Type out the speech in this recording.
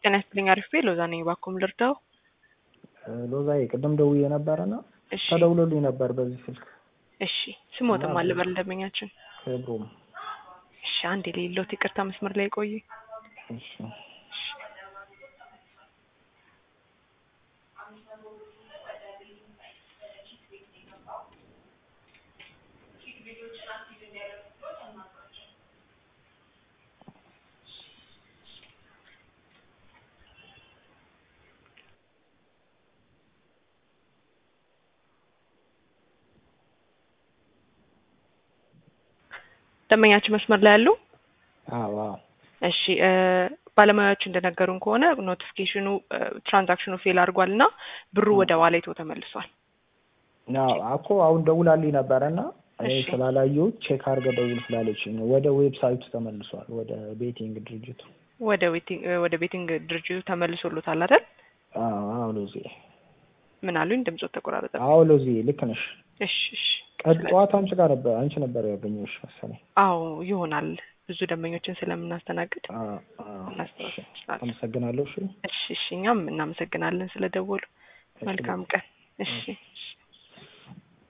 ጤና ይስጥልኝ አሪፍ ሎዛ ነኝ። እባክዎን ልርዳው? ሎዛዬ ቅድም ደውዬ ነበረና እሺ ተደውሎልኝ ነበር በዚህ ስልክ። እሺ ስሞትም አለ በል ደንበኛችን። ክብሩም እሺ አንዴ የሌለውት ይቅርታ መስመር ላይ ቆይ። እሺ ደንበኛችን መስመር ላይ ያሉ አዎ አዎ እሺ እ ባለሙያዎች እንደነገሩን ከሆነ ኖቲፊኬሽኑ ትራንዛክሽኑ ፌል አድርጓል እና ብሩ ወደ ዋሌቶ ተመልሷል። አዎ እኮ አሁን ደውላልኝ ነበረና እኔ እሺ። ስላላየሁት ቼክ አድርገህ ደውል ስላለችኝ ነው። ወደ ዌብሳይቱ ተመልሷል፣ ወደ ቤቲንግ ድርጅቱ። ወደ ቤቲንግ ወደ ቤቲንግ ድርጅቱ ተመልሶሎታል አይደል? አዎ አዎ ሎዜ ምን አሉኝ? ድምጾት ተቆራረጠ። አዎ ሎዜ ልክ ነሽ። እሺ እሺ። ቀድ ጠዋት አንቺ ጋር ነበር አንቺ ነበር ያገኘሁሽ መሰለኝ። አዎ ይሆናል። ብዙ ደንበኞችን ስለምናስተናግድ አዎ አዎ። እናስተዋል እሺ፣ እንችላለን። አመሰግናለሁ። እሺ እሺ እሺ። እኛም እናመሰግናለን ስለደወሉ። እሺ፣ መልካም ቀን። እሺ እሺ።